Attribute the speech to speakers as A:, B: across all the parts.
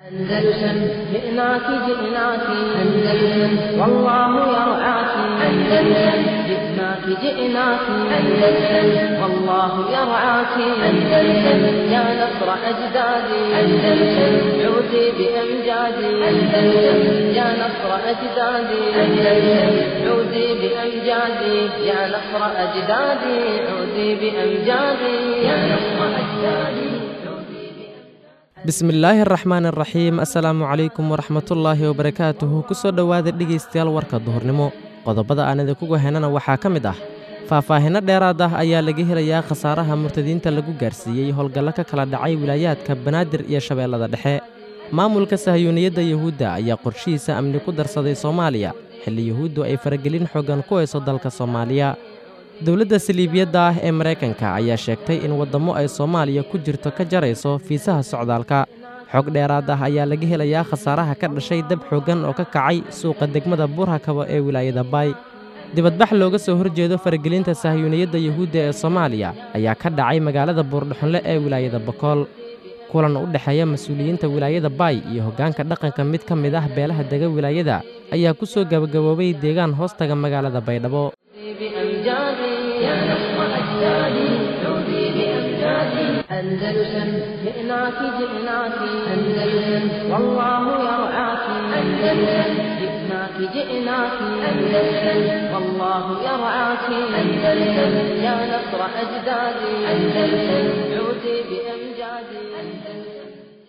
A: أندلسن جئناك جئناك أندلسن والله يرعاك أندلسن جئناك جئناك أندلسن والله يرعاك أندلسن يا نصر أجدادي أندلسن عودي بأمجادي أندلسن يا نصر أجدادي أندلسن عودي بأمجادي يا نصر أجدادي عودي بأمجادي يا نصر أجدادي
B: bismillaahi araxmaan araxiim assalaamu calaykum waraxmatullaahi wabarakaatuhu ku soo dhowaada dhegaystayaal warka duhurnimo qodobada aan idinkugu henana waxaa ka mid ah faahfaahinno dheeraad ah ayaa laga helayaa khasaaraha murtadiinta lagu gaarsiiyey howlgallo ka kala dhacay wilaayaadka banaadir iyo shabeellada dhexe maamulka sahyuuniyadda yuhuudda ayaa qorshihiisa amni ku darsaday soomaaliya xilli yuhuuddu ay faragelin xoogan ku hayso dalka soomaaliya dowladda saliibiyadda ah ee maraykanka ayaa sheegtay in waddammo ay soomaaliya ku jirto ka jarayso fiisaha socdaalka xog dheeraad ah ayaa laga helayaa khasaaraha ka dhashay dab xooggan oo ka kacay suuqa degmada buurhakaba ee wilaayada baay dibadbax looga soo horjeedo faragelinta sahyuuniyadda yuhuudda ee soomaaliya ayaa ka dhacay magaalada buurdhuxunle ee wilaayada bakool kulan u dhexeeya mas-uuliyiinta wilaayada baay iyo hoggaanka dhaqanka mid ka mid ah beelaha dega wilaayada ayaa ku soo gabagaboobay deegaan hoostaga magaalada baydhabo
A: بأمجادي يا نصر أجدادي عودي بأمجادي أندلسن جئناك جئناك أندلسن والله يرعاك أندلسن جئناك جئناك أندلسن والله يرعاك أندلسن يا نصر أجدادي أندلسن عودي بأمجادي أندلسن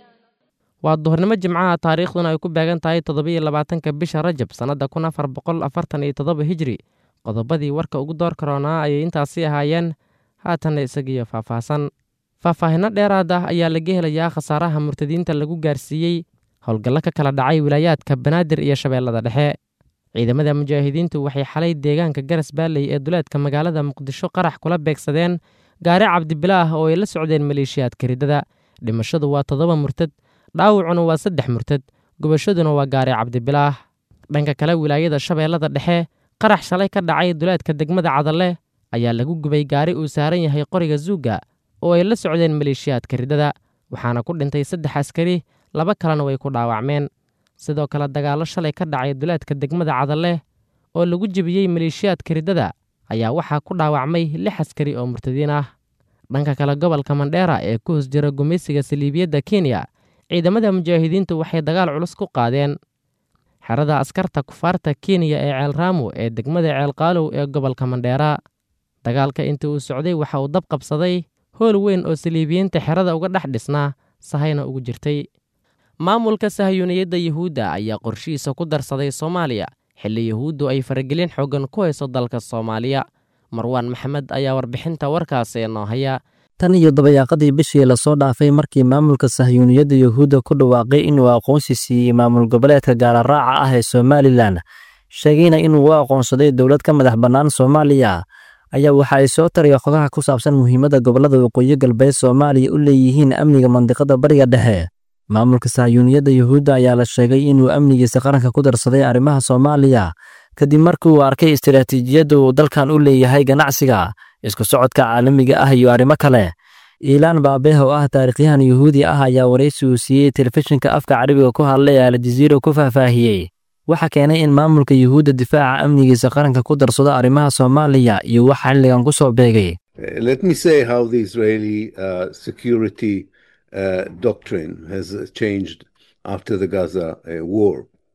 B: waa duhurnimo jimcaha taariikhduna ay ku beegan tahay toddobiyo labaatanka bisha rajab sannadda kun afar boqol afartan iyo toddoba hijri qodobadii warka ugu door karoonaa ayay intaasi ahaayeen haatanna isagiyo faahfaahsan faahfaahinno dheeraad ah ayaa laga helayaa khasaaraha murtadiinta lagu gaarsiiyey howlgallo ka kala dhacay wilaayaadka banaadir iyo shabeellada dhexe ciidamada mujaahidiintu waxay xalay deegaanka garas baalley ee duleedka magaalada muqdisho qarax kula beegsadeen gaari cabdibilaah oo ay la socdeen maleeshiyaadka riddada dhimashadu waa toddoba murtad dhaawacuna waa saddex murtad gubashaduna waa gaari cabdibilaah dhanka kale wilaayada shabeellada dhexe qarax shalay ka dhacay duleedka degmada cadalle ayaa lagu gubay gaari uu saaran yahay qoriga zuuga oo ay la socdeen maleeshiyaadka riddada waxaana ku dhintay saddex askari laba kalena way ku dhaawacmeen sidoo kale dagaallo shalay ka dhacay duleedka degmada cadalle oo lagu jebiyey maleeshiyaadka riddada ayaa waxaa ku dhaawacmay lix askari oo murtadiin ah dhanka kale gobolka mandheera ee ku hoos jira gumaysiga saliibiyadda kenya ciidamada mujaahidiintu waxay dagaal culus ku qaadeen xerada askarta kufaarta kenya ee ceelraamo ee degmada ceelqaalow ee gobolka mandheera dagaalka intii uu socday waxa uu dab qabsaday hool weyn oo saliibiyiinta xerada uga dhex dhisnaa sahayna ugu jirtay maamulka sahyuuniyadda yuhuudda ayaa qorshihiisa ku darsaday soomaaliya xilli yuhuuddu ay faragelin xooggan ku hayso dalka soomaaliya marwaan maxamed ayaa warbixinta warkaasi noo haya
C: tan iyo dabayaaqadii bishii lasoo dhaafay markii maamulka sahyuuniyadda yuhuudda ku dhawaaqay inuu aqoonsi siiyey maamul goboleedka gaararaaca ah ee somalilan sheegayna inuu u aqoonsaday dowlad ka madax bannaan soomaaliya ayaa waxa ay soo taraya xogaha ku saabsan muhiimadda gobollada waqooyi galbeed soomaaliya u leeyihiin amniga mandiqada bariga dhexe maamulka sahyuuniyadda yuhuudda ayaa la sheegay inuu amnigiisa qaranka ku darsaday arrimaha soomaaliya kadib markii uu arkay istiraatiijiyadda uu dalkan u leeyahay ganacsiga isku socodka caalamiga ah iyo arrimo kale iilaan baabeeh oo ah taarikhyahan yuhuudi ah ayaa waraysi uu siiyey telefishinka afka carabiga ku hadlay ee aljaziira ku faahfaahiyey waxa keenay in maamulka yuhuudda difaaca amnigiisa qaranka ku darsado arrimaha soomaaliya iyo waxa xilligan ku soo beegay
D: Let me say how the Israeli uh, security uh, doctrine has changed after the Gaza uh, war.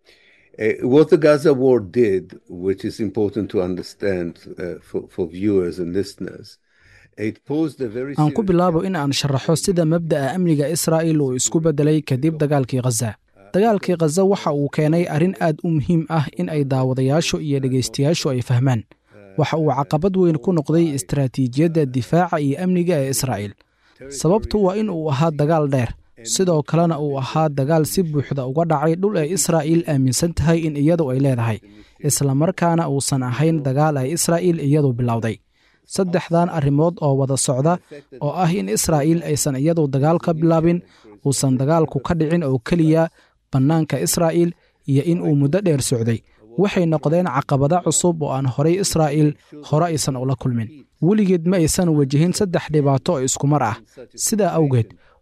D: Uh, what the Gaza war did, which is important to understand uh, for, for viewers and listeners, it posed a very
E: aan ku
D: serious
E: bilaabo in aan sharaxo sida mabda'a amniga israa'il uu isku beddelay kadib dagaalkii khaza dagaalkii khaza waxa uu keenay arrin aad u muhiim ah in ay daawadayaashu iyo dhegaystayaashu ay fahmaan waxa uu caqabad weyn ku noqday istaraatiijiyadda difaaca iyo amniga ee israa'iil sababtu waa in uu ahaa dagaal dheer sidoo kalena uu ahaa dagaal si buuxda uga dhacay dhul ay israa'iil aaminsan tahay in iyadu ay leedahay islamarkaana uusan ahayn dagaal ay israa'iil iyadu bilowday saddexdan arrimood oo wada socda oo ah in israa'iil aysan iyadu dagaal ka bilaabin uusan dagaalku ka dhicin oo keliya bannaanka israa'iil iyo in uu muddo dheer socday waxay noqdeen caqabado cusub oo aan horay israa'iil hore aysan ula kulmin weligeed ma aysan wajihin saddex dhibaato oo iskumar ah sidaa awgeed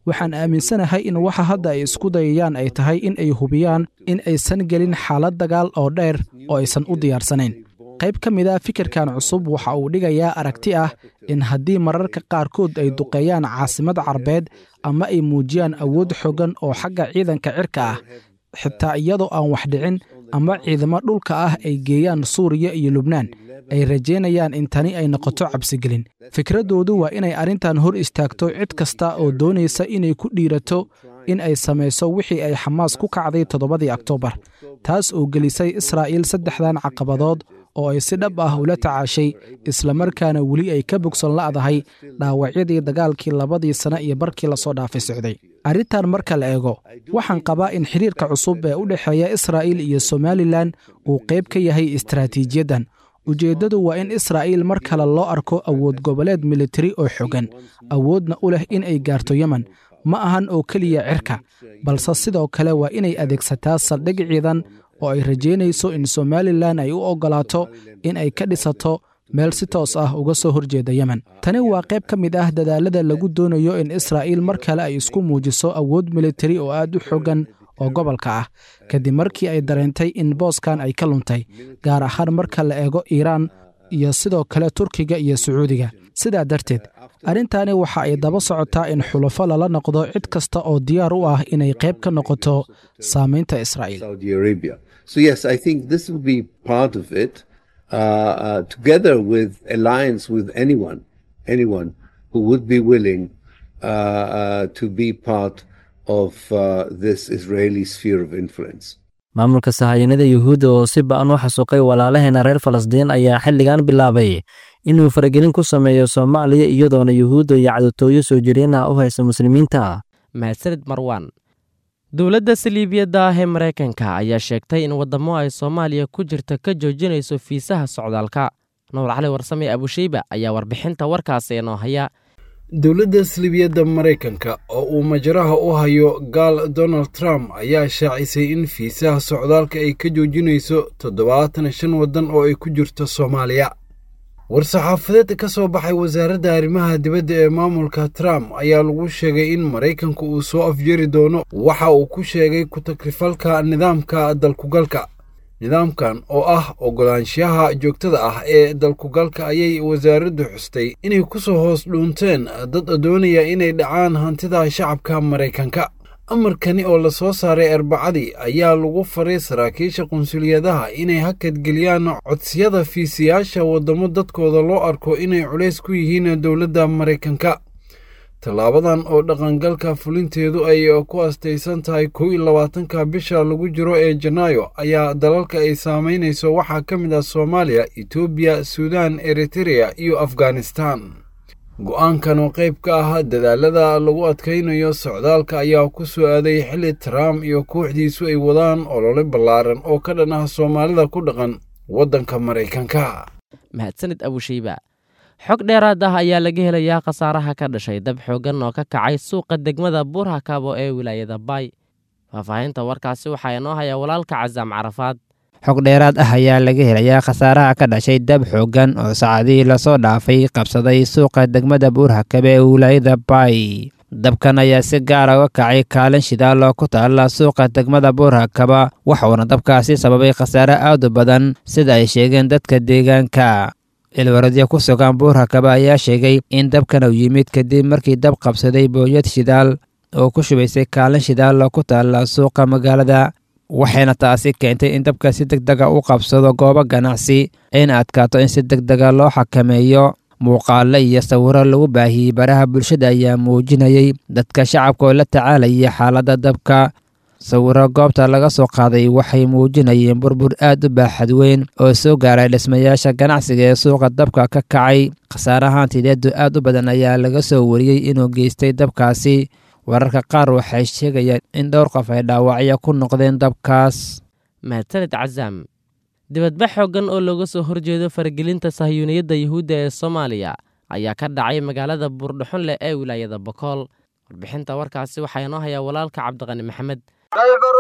E: waxaan aaminsanahay in waxa hadda ay isku dayayaan ay tahay in ay hubiyaan in aysan gelin xaalad dagaal oo dheer oo aysan u diyaarsanayn qayb ka mid a fikirkan cusub waxa uu dhigayaa aragti ah in haddii mararka qaarkood ay duqeeyaan caasimad carbeed ama ay muujiyaan awood xooggan oo xagga ciidanka cirka ah xitaa iyadoo aan wax dhicin ama ciidamo dhulka ah ay geeyaan suuriya iyo lubnaan ay rajaynayaan in tani ay noqoto cabsigelin fikraddoodu waa inay arrintan hor istaagto cid kasta oo doonaysa inay ku dhiirato in ay samayso wixii ay xamaas ku kacday toddobadii oktoobar taas oo gelisay israa'iil saddexdan caqabadood oo ay si dhab ah ula tacaashay islamarkaana weli ay ka bogsan la'dahay dhaawacyadii dagaalkii labadii sane iyo barkii lasoo dhaafay socday arrintan marka la eego waxaan qabaa in xidhiirka cusub ee u dhexeeya israa'iil iyo somalilan uu qayb ka yahay istaraatiijiyaddan ujeeddadu waa in israa'iil mar kale loo arko awood goboleed militari oo xogan awoodna u leh in ay gaarto yemen ma ahan oo keliya cirka balse sidoo kale waa inay adeegsataa saldhig ciidan oo ay rajaynayso in somalilan ay u oggolaato in ay ka dhisato meel si toos ah uga soo horjeeda yemen tani waa qayb ka mid ah dadaalada lagu doonayo in israa'iil mar kale ay isku muujiso awood militari oo aad u xogan oo gobolka ah kadib markii ay dareentay in booskan ay ka luntay gaar ahaan marka la eego iiraan iyo sidoo kale turkiga iyo sacuudiga sidaa darteed arrintani waxa ay daba socotaa in xulafo lala noqdo cid kasta oo diyaar u ah inay qayb ka noqoto saamaynta israa'iil
D: Saudi Arabia. So yes, I think this will be part of it, uh, uh, together with alliance with anyone, anyone who would be willing uh, uh, to be part of uh, this Israeli sphere of influence.
C: maamulka sahayanada yuhuudda oo si ba'an u xasuuqay walaalaheena reer falastiin ayaa xilligan bilaabay inuu faragelin ku sameeyo soomaaliya iyadoona yuhuudda iyo cadotooyo soo jireenah u haysa muslimiinta
B: mahadsanid marwan dowladda saliibiyadda ah ee maraykanka ayaa sheegtay in waddamo ay soomaaliya ku jirta ka joojinayso fiisaha socdaalka nuur cali warsame abusheyba ayaa warbixinta warkaasi inoo haya
F: dowladda salibiyadda maraykanka oo uu majaraha u hayo gaal donald trump ayaa shaacisay in fiisaha socdaalka ay ka joojinayso toddobaatan shan waddan oo ay ku jirto soomaaliya war-saxaafadeed ka soo baxay wasaaradda arrimaha dibadda ee maamulka trump ayaa lagu sheegay in maraykanku uu soo afjari doono waxa uu ku sheegay ku-takrifalka nidaamka dalkugalka nidaamkan oo ah oggolaanshaha joogtada ah ee dalkugalka ayay wasaaraddu xustay inay ku soo hoos dhuunteen dad doonaya inay dhacaan hantida shacabka maraykanka amarkani oo la soo saaray arbacadii ayaa lagu faray saraakiisha qunsuliyadaha inay hakadgeliyaan codsiyada fiisiyaasha waddamo dadkooda loo arko inay culays ku yihiin dowladda maraykanka tallaabadan oo dhaqangalka fulinteedu ay ku astaysan tahay kow iyo labaatanka bisha lagu jiro ee janaayo ayaa dalalka ay saamaynayso waxaa ka mid ah soomaaliya etoobiya suudaan eritereya iyo afghanistan go'aankan oo qayb ka ah dadaalada lagu adkaynayo socdaalka ayaa ku soo aaday xilli trump iyo kooxdiisu ay wadaan olole ballaaran oo ka dhan ah soomaalida ku dhaqan waddanka maraykanka
B: mahadsanid abusheyba xog dheeraad ah ayaa laga helayaa khasaaraha ka dhashay dab xooggan oo ka kacay suuqa degmada buurhakabo ee wilaayada baay faahfaahinta warkaasi waxaa inoo hayaa walaalka casaam carafaad
G: xog dheeraad ah ayaa laga helayaa khasaaraha ka dhashay dab xooggan oo saacadihii lasoo dhaafay qabsaday suuqa degmada buurhakabe ee wilaayada baay dabkan ayaa si gaara uga kacay kaalin shidaal oo ku taalla suuqa degmada buurhakaba waxuuna dabkaasi sababay khasaare aad u badan sida ay sheegeen dadka deegaanka ilwaradyo ku sugan buurhakaba ayaa sheegay in dabkan uu yimid kadib markii dab qabsaday booyad shidaal oo ku shubaysay kaalin shidaal oo ku taalla suuqa magaalada waxayna taasi keentay in dabka si deg dega u qabsado goobo ganacsi ayna adkaato in si deg dega loo xakameeyo muuqaalo iyo sawiro lagu baahiyey baraha bulshada ayaa muujinayay dadka shacabka oo la tacaalaya xaaladda dabka sawiro goobta laga soo qaaday waxay muujinayeen burbur aad u baaxad weyn oo soo gaaray dhismayaasha ganacsiga ee suuqa dabka ka kacay khasaarahaantideedu aad u badan ayaa laga soo wariyey inuu geystay dabkaasi wararka qaar waxay sheegayaan in dhowr qof ay dhaawacyo ku noqdeen dabkaas
B: mahadsanid casaam dibadbax xooggan oo looga soo horjeedo faragelinta sahyuuniyadda yuhuudda ee soomaaliya ayaa ka dhacay magaalada buurdhuxunleh ee wilaayada bokool warbixinta warkaasi waxaa inoo hayaa walaalka cabdiqani maxamed
H: kayfa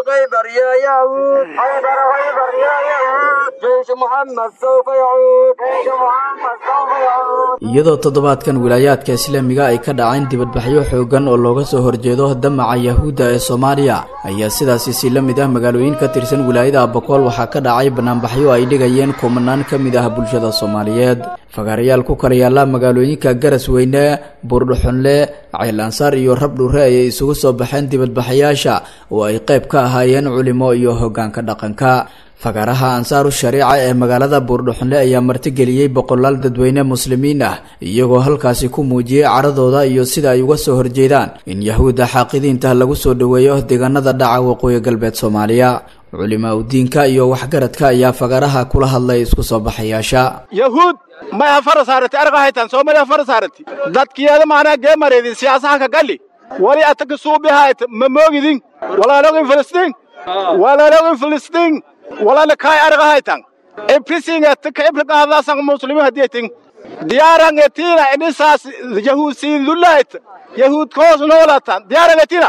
H: خيبر يا يهود خيبر خيبر يا يهود جيش محمد سوف يعود جيش محمد سوف يعود
I: iyadoo toddobaadkan wilaayaadka islaamiga ay ka dhaceen dibadbaxyo xooggan oo looga soo horjeedo damaca yahuudda ee soomaaliya ayaa sidaasi si la mid ah magaalooyin ka tirsan wilaayada abakool waxaa ka dhacay banaanbaxyo ay dhigayeen kumanaan ka mid ah bulshada soomaaliyeed fagaarayaal ku kala yaalla magaalooyinka garas weyne buurdhuxunle ceel ansaar iyo rabdhure ayay isugu soo baxeen dibadbaxayaasha oo ay qayb ka ahaayeen culimo iyo hoggaanka dhaqanka fagaaraha ansaaru shariica ee magaalada buurdhuxunle ayaa martigeliyey boqolaal dadweyne muslimiin ah iyagoo halkaasi ku muujiyey caradooda iyo sida ay uga soo horjeedaan in yahuudda xaaqidiinta lagu soo dhoweeyo deegaanada dhaca waqooyi galbeed soomaaliya culimaa udiinka iyo waxgaradka ayaa fagaaraha kula hadlay isku soo baxayaasha
J: yahuud maya fara saarati arga haytan soomaliya fara saarati dadkiyeeda maanaa gee mareedin siyaasaha ka galli wali ataka suubi hayt ma moogidin walaalogin filistiin walaalogin filistiin walaala kaay arga haytan ibrisinget ka ibriqaadaasan muslimiin hadiyatin diyaarangetina inisaas yahuud siindulayt yahuud koos noolatan diyaarangetina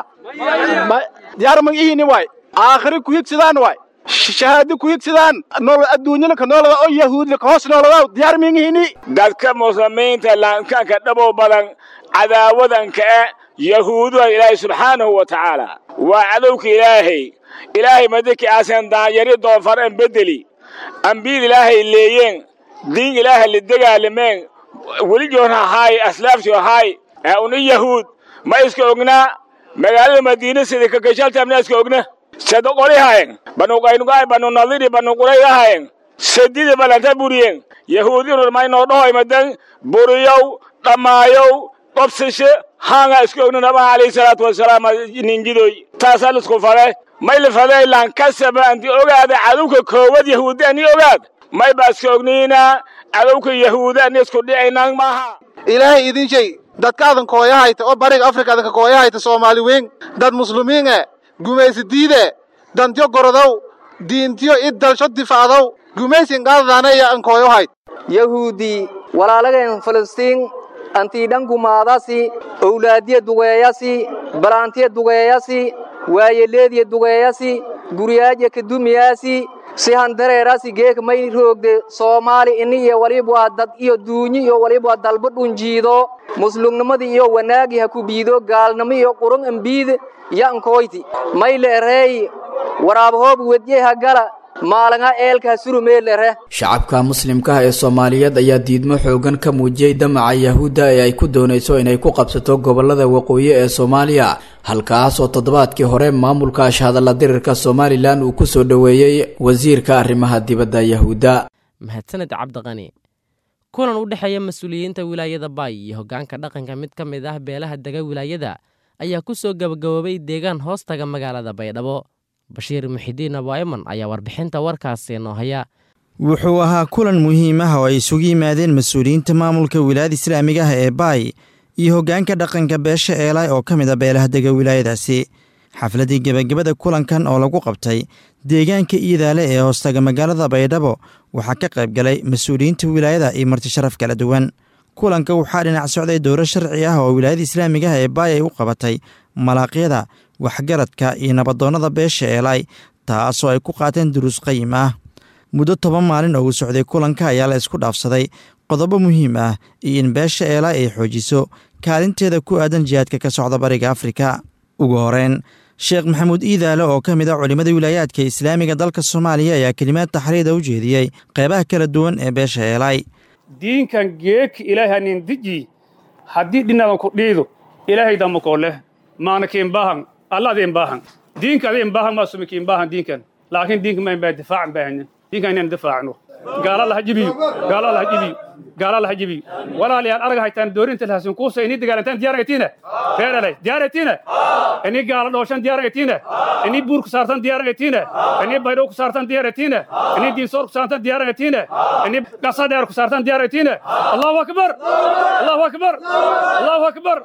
J: diyaar magihini waay aakhiri ku higsidaan waay shahaado ku higsidaan nolol adduunyada ka noolada oo yahuudla ka hoos noolada diyaar mingihini
K: dadka muslimiinta laankanka dhabow badan cadaawadanka eh yahuuduha ilaahay subxaanahu wa tacaala waa cadowka ilaahay ilaahay madaki aasan daanyari doonfar an bedeli ambiid ilaahay leeyeen diin ilaahay la dagaalameen weligoon ahaay aslaafti ahaay ee uni yahuud ma iska ognaa magaalada madiina sida kakashaltamna iska ogna sado qoli hayen banu qaynugaay banu nadiri banu qurayga hayen sadida balanta buriyeen yahuudinur maynoo dhahoy madan buriyow dhammaayow qobsashe haanga iska ogna nabaha alayhi salaatu wasalaam ninjidoy taasaa lisku fale may la faday lankasaba anti ogaada cadowka koowad yahuudi ani ogaad may baa iska ogniina cadowka yahuudi ani isku dhicaynan maaha
J: ilaahay idin shay dadkaadan kooyahayta oo bariga afrika adanka kooyahayta soomaali weyn dad muslimiin e gumaysi diide dantyo gorodow diintiyo id dalsho difacdow gumaysin qaadadaanaya an kooyohayd
H: yahuudi walaalageen filistiin antiidhan gumaadasi owlaadiya dugeeyasi balaantiya dugeeyasi waayeleediya dugeeyasi guriyaaja kadumiyaasi si handareerasi geeka may roogde soomaali ini iyo waliba dad iyo duunyi iyo waliba dalba dhunjiido muslumnimadii iyo wanaagi ha ku biido gaalnimo iyo qurun ambiid yankoyti may la ereey waraabahoob wedye ha gala maalanga eelkaa surumeelere
I: shacabka muslimkaah ee soomaaliyeed ayaa diidmo xoogan ka muujiyey damaca yahuudda ee ay ku doonayso inay ku qabsato gobollada waqooyi ee soomaaliya halkaas oo toddobaadkii hore maamulka ashhadalla dirirka somalilan uu ku soo dhoweeyey wasiirka arrimaha dibadda yahuudda
B: mahadsaned cabdiqani kulan u dhexeeya mas-uuliyiinta wilaayada baay iyo hoggaanka dhaqanka mid ka mid ah beelaha dega wilaayada ayaa ku soo gabagaboobay deegaan hoostaga magaalada baydhabo bashiir muxidiin abaa'iman ayaa warbixinta warkaasi noo haya
L: wuxuu ahaa kulan muhiim ah oo ay isugu yimaadeen mas-uuliyiinta maamulka wilaayada islaamiga ah ee baay iyo hoggaanka dhaqanka beesha eelay oo ka mid a beelaha dega wilaayadaasi xafladdii gebagabada kulankan oo lagu qabtay deegaanka iidaale ee hoostaga magaalada baydhabo waxaa ka qayb galay mas-uuliyiinta wilaayada iyo marti sharaf kala duwan kulanka waxaa dhinac socday dowro sharci ah oo wilaayada islaamiga ah ee baay ay u qabatay malaaqyada waxgaradka iyo nabadoonnada beesha eelay taasoo ay ku qaateen duruus qayim ah muddo toban maalin oo uu socday kulanka ayaa la isku dhaafsaday qodobo muhiim ah iyo in beesha eelay ay xoojiso kaalinteeda ku aadan jihaadka ka socda bariga afrika ugu horeyn sheekh maxamuud iidaale oo ka mid ah culimmada wilaayaadka islaamiga dalka soomaaliya ayaa kelimaad taxriida u jeediyey qeybaha kala duwan ee beesha eelay
M: diinkan geedka ilaahanin diji haddii dhinadan ku dhiido ilaahay damakoo leh maana kiin baahan alla adeen baahan diinka adeen baahan maa sumi kiin baahan diinkan laakiin diinka mayn baa difaacan baahanin diinkan inaan difaacno gaala laha jibiyo gaala laha jibiyo gaala laha jibiyo walaalayaal arag haytaan doorinta lahasin kuusa inii dagaalantaan diyaaragatiina reeralay diyaaragatiina inii gaala dhooshan diyaaragatiina inii buur ku saartan diyaaragatiina inii baydhow ku saartan diyaaragatiina inii diinsoor ku saartan diyaaragatiina inii dhasa dheer ku saartan diyaaragatiina allahu akbar allahu akbar allahu akbar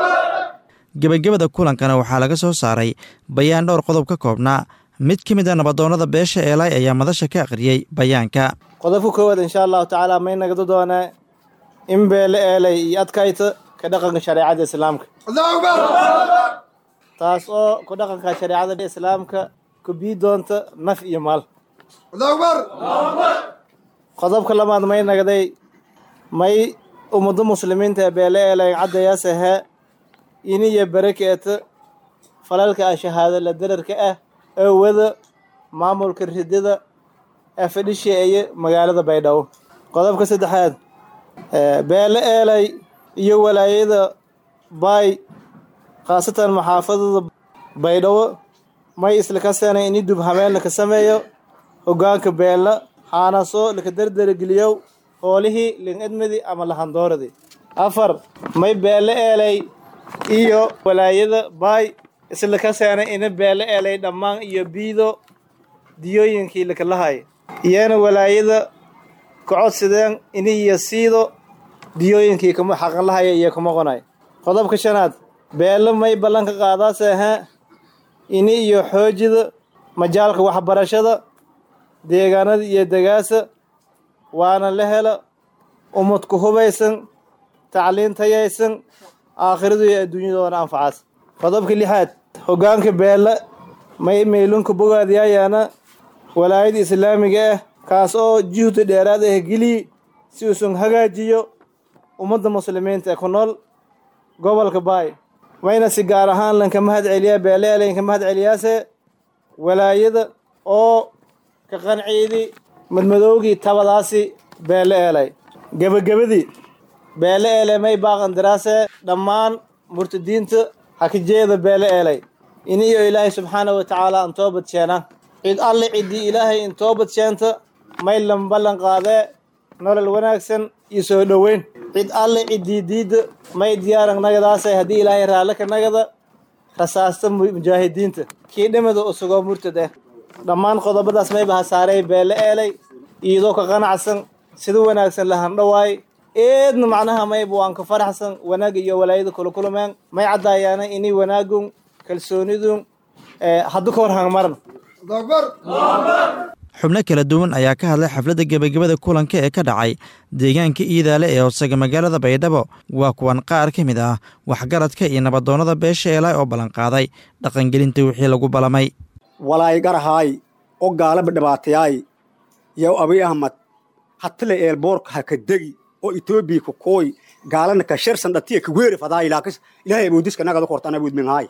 L: gebagabada kulankana waxaa laga soo saaray bayaan dhowr qodob ka koobnaa mid ka mid a nabadoonnada beesha eelay ayaa madasha ka akhriyey bayaanka
N: qodobka koowaad insha allahu tacaala may nagado doonaa in beele eelay iyo adkayta ka dhaqanka shareecada islaamka taas oo ku dhaqanka shareecada islaamka ku bii doonta naf iyo maal qodobka labaad may nagday may ummado muslimiinta ee beele eelay caddayasahe iniyo barakeeta falalka ah shahaado la dararka ah ee wada maamulka ridada ee fadhisheeye magaalada baydhabo qodobka saddexaad beele eelay iyo walaayada baay khaasatan maxaafadada baydhabo may isla ka seenay ini dub habeen laka sameeyo hoggaanka beella xaanaso laka derdergeliyow hoolihii lingedmadi ama lahandooradii afar may beele eelay iyo walaayada baay isla ka seenay ina beele eelay dhammaan iyo biido diyooyinkii lakalahay iyana walaayada kacodsideen ini iyo siido diyooyinkii kuma xaqanlahaya iyo kuma qonay qodobka shanaad beele may ballanka qaadaasehe ini iyo xoojida majaalka waxbarashada deegaanada iyo degaasa waana la helo ummad ku hubaysan tacliin tayaysan aakhiradu iyo adduunyadoona anfacaas qodobka lixaad hoggaanka beelle may meylunka bogaadiyaayaana walaayada islaamiga ah kaas oo juhdi dheeraad ah geliyi si uusan hagaajiyo ummadda muslimiinta ee ku nool gobolka baay wayna si gaar ahaan lanka mahad celiyaa beeleelanka mahad celiyaase walaayada oo ka qanciidi madmadowgii tabadaasi beele eelay gebagabadii beele eelay may baaqandiraase dhammaan murtadiinta hakijeeda beele eelay ini iyo ilaahay subxaana wa tacaala an toobad sheena cid alle ciddii ilaahay in toobad sheenta may lan ballan qaadee nolol wanaagsan iyo soo dhoweyn cid alle ciddii diidda may diyaaran nagadaase haddii ilaahay raalle ka nagada rasaasta mujaahidiinta kii dhimada usugoo murtad ah dhammaan qodobadaas mayba hasaaray beele eelay iyadoo ka qanacsan sida wanaagsan la handhawaay eedna macnaha mayba waan ka faraxsan wanaag iyo walaayada kula kulmeen may caddaayaana inay wanaagun kalsoonidun haddu ka hor hangmaran
L: xubno kala duwan ayaa ka hadlay xafladda gebagabada kulanka ee ka dhacay deegaanka iidaale ee hoosaga magaalada baydhabo waa kuwan qaar ka mid ah waxgaradka iyo nabadoonnada beesha eelaay oo ballanqaaday dhaqangelinta wixii lagu balamay
O: walaay garahaay oo gaalaba dhibaatayaay yow abiy ahmad hatile eelboorka ha ka degi oo etoobiya ka kooy gaalana ka sharsan dhatiya ka weeri fadaa ilaakas ilaahay awoodiska nagada kortaan awood minhaay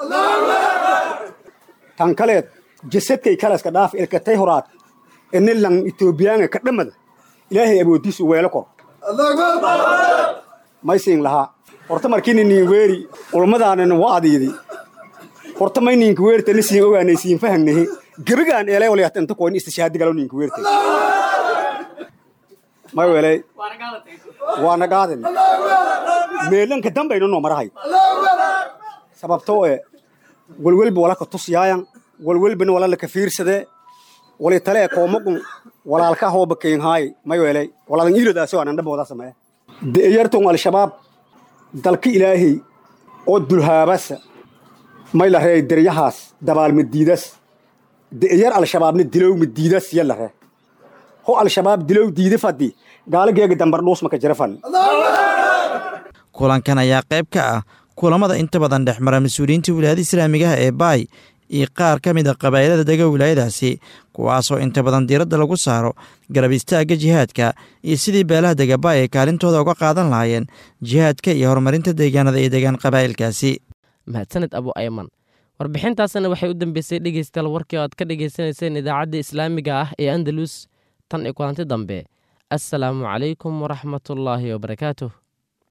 O: tan kaleed jasadkay kalaska dhaaf ilkatay horaad ene lang etoobiyaanga ka dhamada ilaahay awoodiisu weelo kor maysiin lahaa horta markini niin weeri ulmadaanana waadiidi horta may ninka weertana siin ogaanay siin fahagnahe gebigaan eelay walayata inta koyn istishaadi galo ninka weertay may welay waana gaaden meelanka dambayna noo marahay sababtoo e walwelba wala ka tusyaayan walwelbana wala laka fiirsadee wali tale e koomagun walaalka hooba keenhaay may welay waladan iilodaasi waanan dhabooda sameeya de'eyarton al-shabaab dalka ilaahay oo dulhaabasa may la ree deryahaas dabaalmadiidas de'yar al-shabaabna dilow madiidas ya la ree ho al-shabaab dilow diida fadi gaalageega dambar dhuus maka jira fan
L: kulankan ayaa qayb ka ah kulamada inta badan dhex mara mas-uuliyiinta wilaayada islaamigaha ee baay iyo qaar ka mid a qabaa'ilada dega wilaayadaasi kuwaasoo inta badan diiradda lagu saaro garab istaagga jihaadka iyo sidii beelaha dega baay ay kaalintooda uga qaadan lahaayeen jihaadka iyo horumarinta deegaanada iyo degaan qabaa'ilkaasi
B: mahadsaned abu ayman warbixintaasna waxay u dambeysay dhegeystayaal warkii oo aad ka dhegeysanayseen idaacadda islaamiga ah ee andalus tan iyo kulanti dambe assalaamu calaykum waraxmatullaahi wabarakaatuh